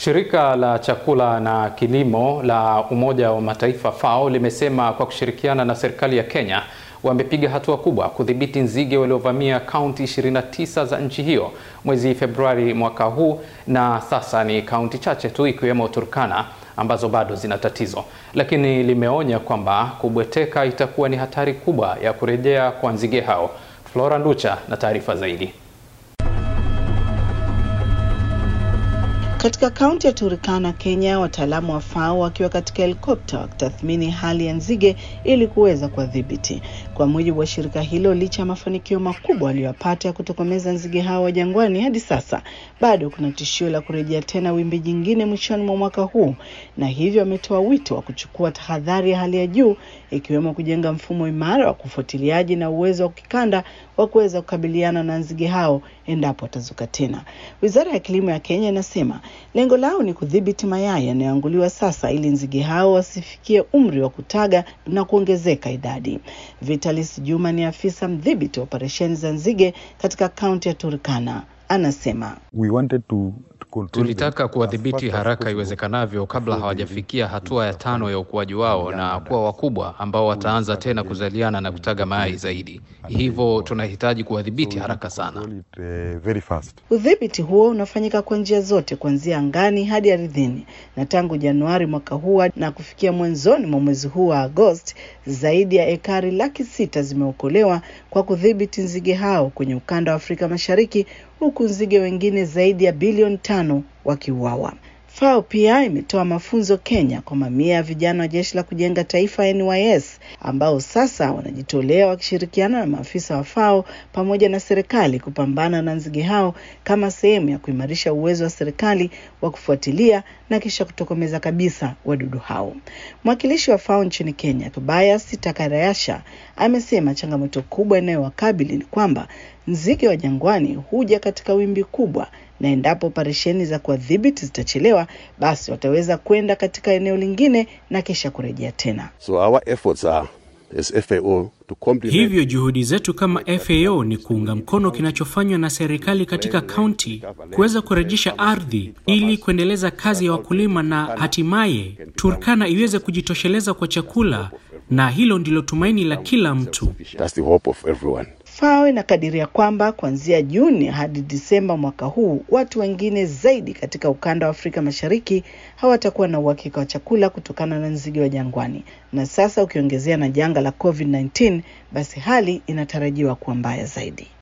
Shirika la chakula na kilimo la Umoja wa Mataifa FAO limesema kwa kushirikiana na serikali ya Kenya wamepiga hatua kubwa kudhibiti nzige waliovamia kaunti 29 za nchi hiyo mwezi Februari mwaka huu, na sasa ni kaunti chache tu ikiwemo Turkana ambazo bado zina tatizo, lakini limeonya kwamba kubweteka itakuwa ni hatari kubwa ya kurejea kwa nzige hao. Flora Nducha na taarifa zaidi. Katika kaunti ya Turkana, Kenya, wataalamu wa FAO wakiwa katika helikopta wakitathmini hali ya nzige ili kuweza kuwadhibiti. Kwa mujibu wa shirika hilo, licha ya mafanikio makubwa waliyopata ya kutokomeza nzige hao wa jangwani, hadi sasa bado kuna tishio la kurejea tena wimbi jingine mwishoni mwa mwaka huu, na hivyo wametoa wito wa kuchukua tahadhari ya hali ya juu, ikiwemo kujenga mfumo imara wa kufuatiliaji na uwezo wa kikanda wa kuweza kukabiliana na nzige hao endapo watazuka tena. Wizara ya kilimo ya Kenya inasema lengo lao ni kudhibiti mayai yanayoanguliwa sasa ili nzige hao wasifikie umri wa kutaga na kuongezeka idadi. Vitalis Juma ni afisa mdhibiti wa operesheni za nzige katika kaunti ya Turkana, anasema We wanted to Tulitaka kuwadhibiti haraka iwezekanavyo kabla hawajafikia hatua ya tano ya ukuaji wao na kuwa wakubwa ambao wataanza tena kuzaliana na kutaga mayai zaidi. Hivyo tunahitaji kuwadhibiti haraka sana. Udhibiti huo unafanyika kwa njia zote kuanzia angani hadi ardhini, na tangu Januari mwaka huu na kufikia mwanzoni mwa mwezi huu wa Agosti, zaidi ya ekari laki sita zimeokolewa kwa kudhibiti nzige hao kwenye ukanda wa Afrika Mashariki, huku nzige wengine zaidi ya bilioni tano wakiuawa. FAO pia imetoa mafunzo Kenya kwa mamia ya vijana wa jeshi la kujenga taifa NYS ambao sasa wanajitolea wakishirikiana na maafisa wa FAO pamoja na serikali kupambana na nzige hao kama sehemu ya kuimarisha uwezo wa serikali wa kufuatilia na kisha kutokomeza kabisa wadudu hao. Mwakilishi wa FAO nchini Kenya, Tobias Takarayasha, amesema changamoto kubwa inayowakabili ni kwamba nzige wa jangwani huja katika wimbi kubwa na endapo operesheni za kuwadhibiti zitachelewa, basi wataweza kwenda katika eneo lingine na kisha kurejea tena. So our efforts are as FAO to complement... Hivyo juhudi zetu kama FAO ni kuunga mkono kinachofanywa na serikali katika kaunti kuweza kurejesha ardhi ili kuendeleza kazi ya wakulima na hatimaye Turkana iweze kujitosheleza kwa chakula, na hilo ndilo tumaini la kila mtu. That's the hope of everyone. FAO inakadiria kwamba kuanzia Juni hadi Disemba mwaka huu watu wengine zaidi katika ukanda wa Afrika Mashariki hawatakuwa na uhakika wa chakula kutokana na nzige wa jangwani, na sasa ukiongezea na janga la COVID-19, basi hali inatarajiwa kuwa mbaya zaidi.